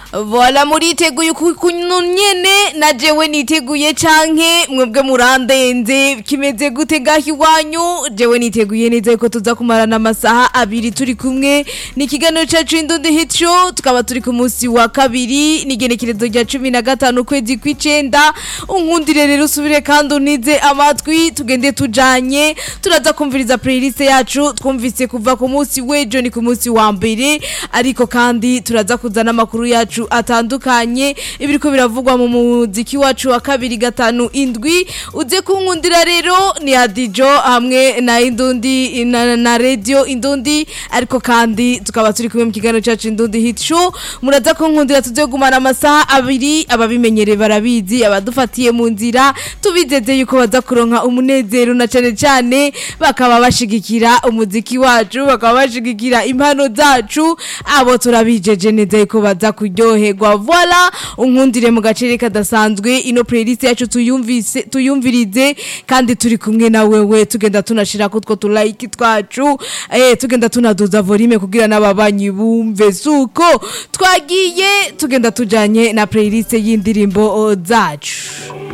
Voila muriteguye kuno nyene na jewe niteguye canke mwebwe murandenze kimeze gute gahi iwanyu jewe niteguye neza yuko tuza kumarana amasaha abiri turi kumwe ni ikiganiro cacu indundi hit show tukaba turi ku munsi wa kabiri n'igenekerezo rya cumi na gatanu ukwezi kw'icenda unkundire rero usubire kandi unize amatwi tugende tujanye turaza kumviriza playlist yacu twumvise kuva ku munsi w'ejo ni ku munsi wa mbere ariko kandi turaza kuzana amakuru yacu atandukanye ibiriko biravugwa mu muziki wacu wa kabiri gatanu indwi uze kunkundira rero ni adijo hamwe na indundi na, na radio indundi ariko kandi tukaba turi kumwe mu kiganiro cacu indundi hit show muraza kunkundira tuze gumana amasaha abiri ababimenyereye barabizi abadufatiye mu nzira tubizeze yuko baza kuronka umunezero na cane cane bakaba bashigikira umuziki wacu bakaba bashigikira impano zacu abo turabijeje neza yuko baza kuryoherwa voila unkundire mu gacere kadasanzwe ino playlist yacu tuyumvise tuyumvirize kandi turi kumwe na wewe tugenda tunashira kutwo tulike twacu eh tugenda tunaduza volume kugira n'ababanyi bumve suko twagiye tugenda tujanye na playlist y'indirimbo zacu